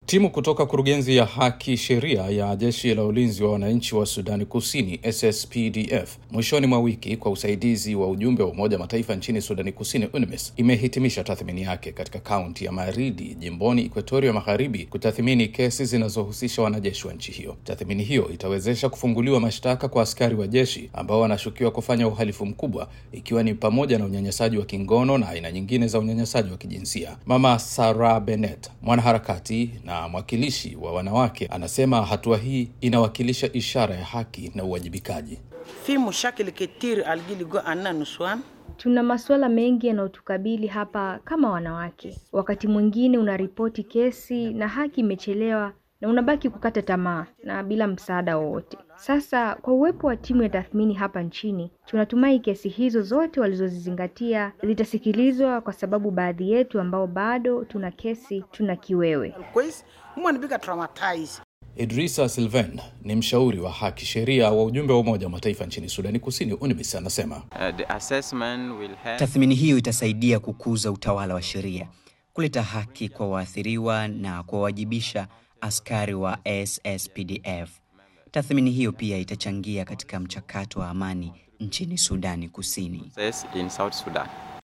Timu kutoka kurugenzi ya haki sheria ya jeshi la ulinzi wa wananchi wa Sudani Kusini SSPDF mwishoni mwa wiki kwa usaidizi wa ujumbe wa Umoja wa Mataifa nchini Sudani Kusini UNMISS imehitimisha tathmini yake katika kaunti ya Maridi jimboni Ekuatoria Magharibi kutathmini kesi zinazohusisha wanajeshi wa nchi hiyo. Tathmini hiyo itawezesha kufunguliwa mashtaka kwa askari wa jeshi ambao wanashukiwa kufanya uhalifu mkubwa ikiwa ni pamoja na unyanyasaji wa kingono na aina nyingine za unyanyasaji wa kijinsia. Mama Sarah Bennett, mwanaharakati na mwakilishi wa wanawake, anasema hatua hii inawakilisha ishara ya haki na uwajibikaji. في مشاكل كتير الجيل عنا نسوان Tuna masuala mengi yanayotukabili hapa kama wanawake. Wakati mwingine unaripoti kesi na haki imechelewa na unabaki kukata tamaa na bila msaada wowote. Sasa kwa uwepo wa timu ya tathmini hapa nchini, tunatumai kesi hizo zote walizozizingatia zitasikilizwa, kwa sababu baadhi yetu ambao bado tuna kesi tuna kiwewe. كويس هم بيبقى traumatized Idrisa Sylvain ni mshauri wa haki sheria wa ujumbe wa Umoja wa Mataifa nchini Sudani Kusini, UNMISS, anasema Uh, the assessment will help Tathmini hiyo itasaidia kukuza utawala wa sheria, kuleta haki kwa waathiriwa na kuwawajibisha askari wa SSPDF. Tathmini hiyo pia itachangia katika mchakato wa amani nchini Sudani Kusini. process in South Sudan.